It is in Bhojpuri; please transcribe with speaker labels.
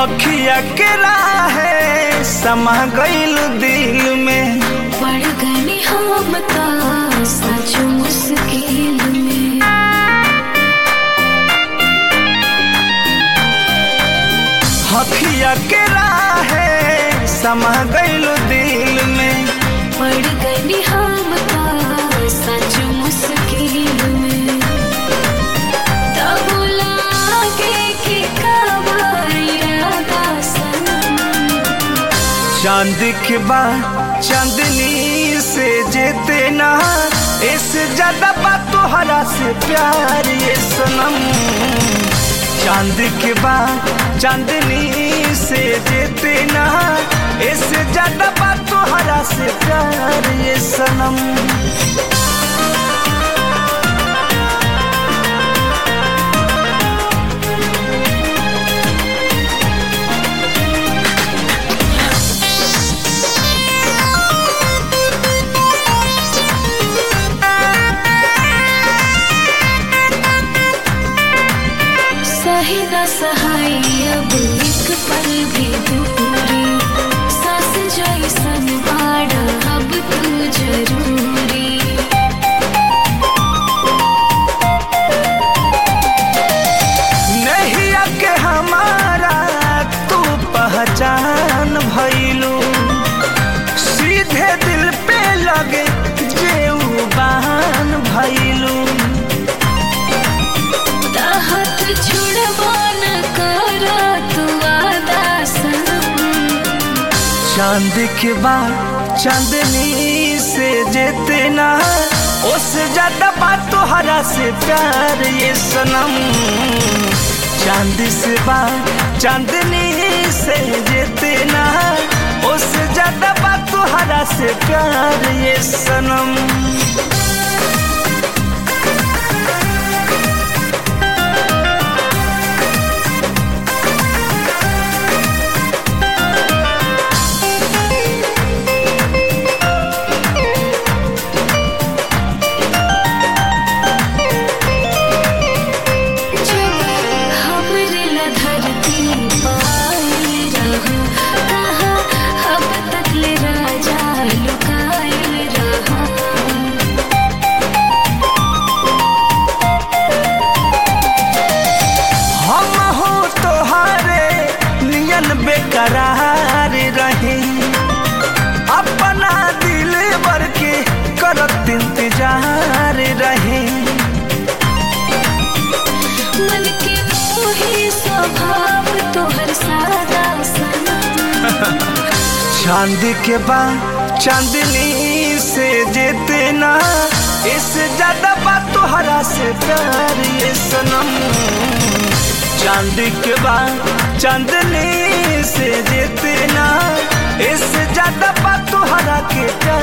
Speaker 1: अखिया के राहे समा गईल दिल में
Speaker 2: पड़ गए हम ता सच मुश्किल में
Speaker 1: अखिया के राहे समा गईल दिल में
Speaker 2: पड़ गए हम ता सच मुश्किल में तब लागे कि कब इरादा सनम
Speaker 1: चांद के बाद चांदनी से जेते ना इससे ज्यादा बात तोहरा से प्यार ये सनम चांद के बाद चांदनी से जेते ना इससे ज्यादा बात तोहरा से प्यार ये सनम
Speaker 2: सही न सहाय अब एक पल भी दूरी सास जैसन बाड़ा अब तू जरूरी
Speaker 1: नहीं के हमारा तू पहचान भइलू सीधे दिल पे लगे जेऊ बहान भइलू
Speaker 2: हाथ छुड़वा न कर तू आदा सनम
Speaker 1: चांद के बाद चांदनी से जेते ना उससे ज्यादा बात तोहरा से प्यार ये सनम चांद से बात चांदनी से जेते ना उससे ज्यादा बात तोहरा से प्यार ये सनम
Speaker 2: जब हमरे ला धरती पाई रहा कहाँ अब तक ले राजा लुकाए रहा
Speaker 1: हम हो तोहारे नियन बेकरार रहे अपना दिल भर के करत इंतजार रहे
Speaker 2: मन के मोही स्वभाव तोहर सादा सनम
Speaker 1: चांद के बाद चांदनी से जेते ना इससे ज्यादा बात तोहरा से प्यार ये सनम चांद के बाद चांदनी से जेते ना इससे ज्यादा बात तोहरा के प्यार